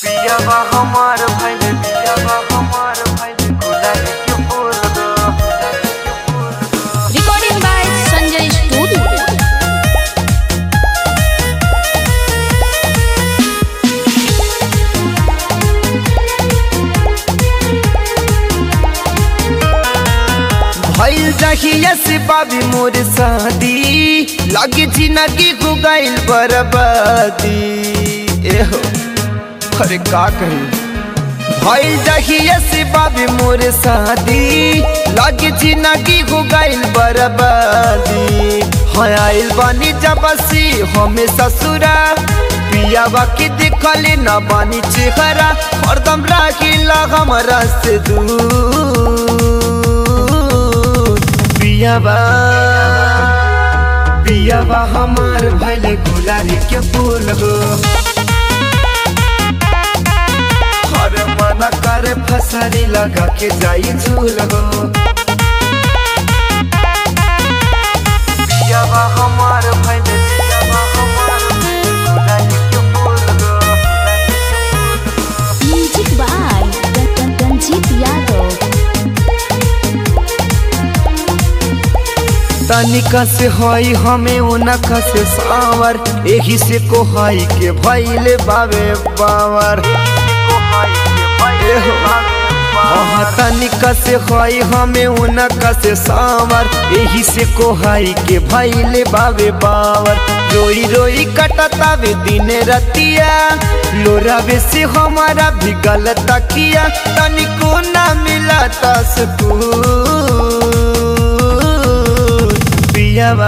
पियावा हमार भइल पियावा हमार भइल गुलाब के फूल दो Recording by Sanjay Studio. भइल जहिया से बाबी मोर शादी लगे जिंदगी हो गइल बर्बादी एहो अरे का कही भइल जहिया से बाबी मोर शादी लगे जिंदगी हो गइल बर्बादी हाँ आइल बानी जबसी हमें ससुरा पियावा के देखले न बानी चेहरा हरदम राखिला हमरा से दूर पियावा पियावा हमार भैले गुलारी के फूल हो हर मना करे फसरी लगा के जाई झूल हो पियावा हमार भइल पियावा हमार भइल गुलाब के फूल दो Music by Ranjit Yadav. तनिका से हई हमें उनका से सावर एही से कोहाई के भैले बावे बावर एहो। हाँ तनिका से हई हमें उनका से सावर एही से कोहाई के भैले बावे बावर रोई रोई कटतावे दिन रतिया लोरावे से हमारा भी गलत किया तनिको ना मिला सुकून पियावा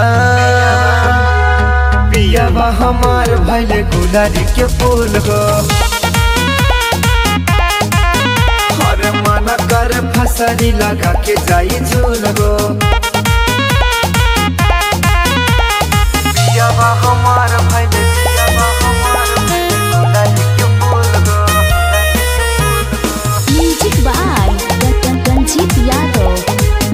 पियावा हमार भैले गुलारी के फूल हो हर मना कर फसरी लगा के जाई झूल हो पियावा हमार भइल पियावा हमार भइल गुलाब के फूल दो Music by Ranjit Yadav.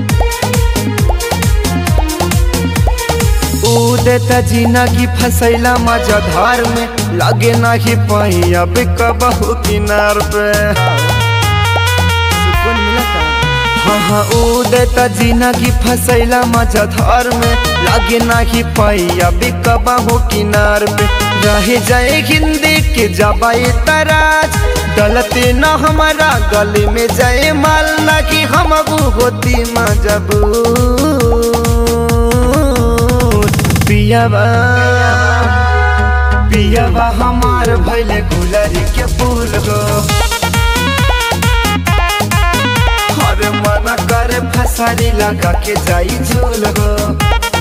उदत जिंदगी फसैला मजा धार में लगे नहीं पाई अब कबहू किनार पे सुकून मिलता हाँ हाँ उदत जिंदगी फसैला मजा धार में लगे नहीं पाई अब कबहू किनार पे रह जाए हिंदी के जबाई तराज गलती न हमारा गले में जाए माल ना कि हम होती मजबूर पियावा पियावा हमार भैले गुलरी के फूल हो हर मना करे फसारी लगा के जाई झूल हो